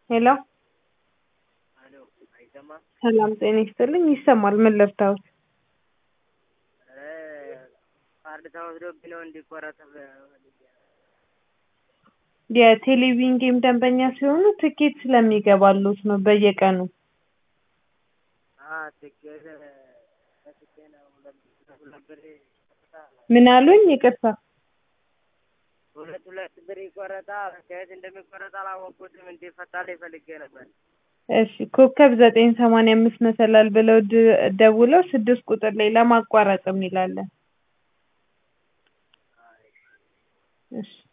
ሄሎ አሎ አይሰማም? ሰላም ጤና ይስጥልኝ ይሰማል ምን ልርዳዎት ኧረ ካርድ ተወስዶብኝ ነው እንዲቆረጥ ፈልጌ ነው። የቴሌቪዥን ጌም ደንበኛ ሲሆኑ ትኬት ስለሚገባልዎት ነው በየቀኑ አዎ ትኬት ሰጥቼ ነው ሁለት ሁለት ብር ይቆረጣል። ምን አሉኝ ይቅርታ ሁለት ሁለት ብር ይቆረጣል። ከየት እንደሚቆረጥ አላወቅኩትም እንዲፈታልኝ ፈልጌ ነበር። እሺ ኮከብ ዘጠኝ ሰማንያ አምስት መሰላል ብለው ድ- ደውለው ስድስት ቁጥር ላይ ለማቋረጥ የሚል አለ። እሺ